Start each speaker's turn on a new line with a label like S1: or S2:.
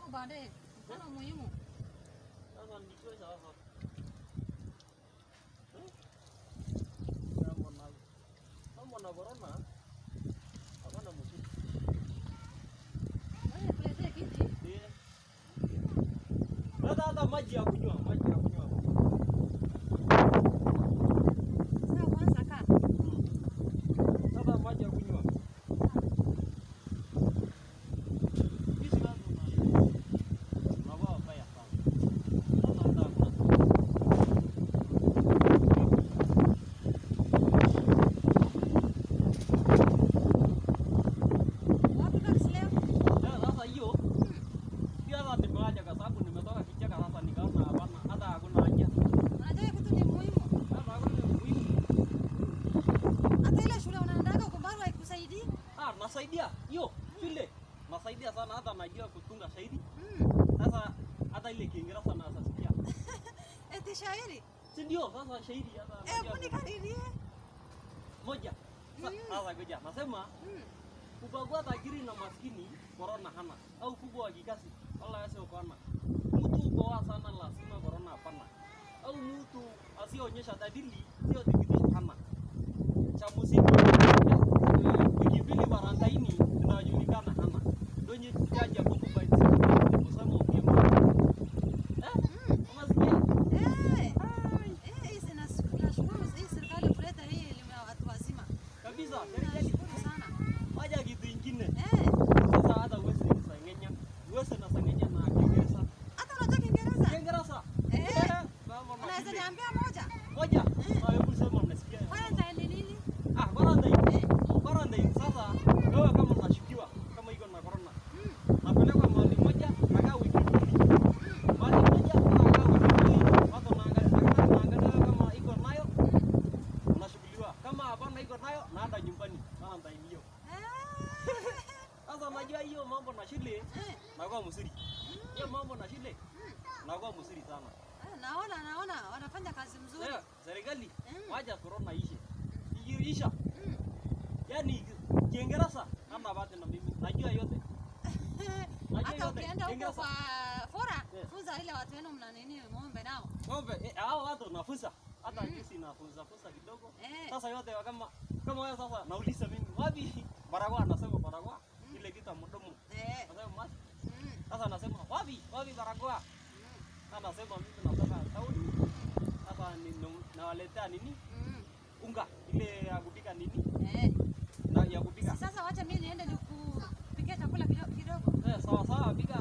S1: baadaye. Mkutano muhimu.
S2: Sasa nijue sasa. Eh? Mambo na mambo na corona. Hapana mzuri.
S1: Wewe tuletee kiti.
S2: Eh. Hata hata maji ya kunywa, maji ya kunywa.
S1: Sasa kwanza kaa.
S2: Sasa maji ya kunywa. Hizi watu na Mabao baya sana. Sasa hata hakuna.
S1: Wapi basi leo?
S2: Ya, sasa hiyo pia hata nimeacha kwa sababu nimetoka kichaka sasa nikaona hapana hata hakuna haja.
S1: Unajua kitu ni muhimu.
S2: Hata hakuna muhimu.
S1: Hata ile shule unaendaga uko bado haikusaidii.
S2: Ah, nasaidia hiyo shule. Nasaidia sana hata najua kutunga shairi.
S1: Mm.
S2: Sasa hata ile Kiingereza nasasikia.
S1: Eti shairi.
S2: Si ndio sasa shairi hata
S1: Hebu
S2: najua
S1: nikadirie.
S2: moja. Sa-
S1: Mm.
S2: Sasa ngoja nasema
S1: Mm.
S2: kubagua tajiri na maskini corona hana au kubwa wa kikasi wala yase ukona. Mtu ukoa sana lazima corona hapana. Au mtu asionyesha dalili sio thibitisho hana. Cha muziki eh, wiki mbili barandaini inajulikana hana. Donye jaja kwa mobile simu kusema ukimu. Eh?
S1: Mm.
S2: Unasikia?
S1: Eh.
S2: Ai,
S1: Eh, hii sina- tunashukuru hii serikali kuleta hii elimu ya watu wazima.
S2: Kabisa, serikali
S1: Nashukuru sana.
S2: waja kitu ingine.
S1: Eh.
S2: Sasa hata uweze nisangenya. Uweze nasangenya na Kiingereza.
S1: Hata unajua Kiingereza?
S2: Kiingereza.
S1: Eh.
S2: Mama na
S1: Unaweza
S2: shule.
S1: niambia moja?
S2: Moja. Ah, hebu sema mnasikia.
S1: Quarantine ni nini?
S2: Ah, quarantine. Quarantine sasa wewe kama unashukiwa kama iko na corona.
S1: Mm.
S2: Napelekwa mahali moja nakaa wiki mbili. Mahali moja nakaa wiki mbili. Watu wanaangalia daktari anaangalia kama iko nayo unashughuliwa. Kama hapana iko nayo naenda nyumbani. Quarantine hiyo.
S1: Eh.
S2: Sasa unajua hiyo mambo na shule
S1: Eh.
S2: nakuwa msiri. Hiyo mambo na shule nakuwa msiri sana.
S1: Eh, Naona naona wanafanya kazi mzuri.
S2: Eh, serikali
S1: Mm.
S2: wacha corona ishe. Ikiisha,
S1: Mm.
S2: yani Kiingereza kama bate na mimi najua yote. Najua
S1: Hata
S2: yote.
S1: ukienda huko
S2: Kiingereza.
S1: kwa fora,
S2: Eh.
S1: funza ile watu wenu mna nini muombe nao.
S2: Ng'ombe eh, hao watu nafunza. Hata
S1: Mm.
S2: juzi nafunza funza kidogo.
S1: Eh.
S2: Sasa yote wa kama kama wewe sasa nauliza mimi wapi barakoa nasema barakoa ile kita mdomo.
S1: Eh.
S2: Nasema mask.
S1: Mm.
S2: Sasa nasema wapi wapi barakoa?
S1: Mm.
S2: Sasa nasema mimi nataka tauni. Sasa ni nawaletea nini?
S1: Mm.
S2: Unga ile ya kupika nini?
S1: Eh.
S2: Na ya kupika.
S1: Sasa wacha mimi niende nikupikia chakula kidogo kidogo.
S2: Eh, sawa sawa, piga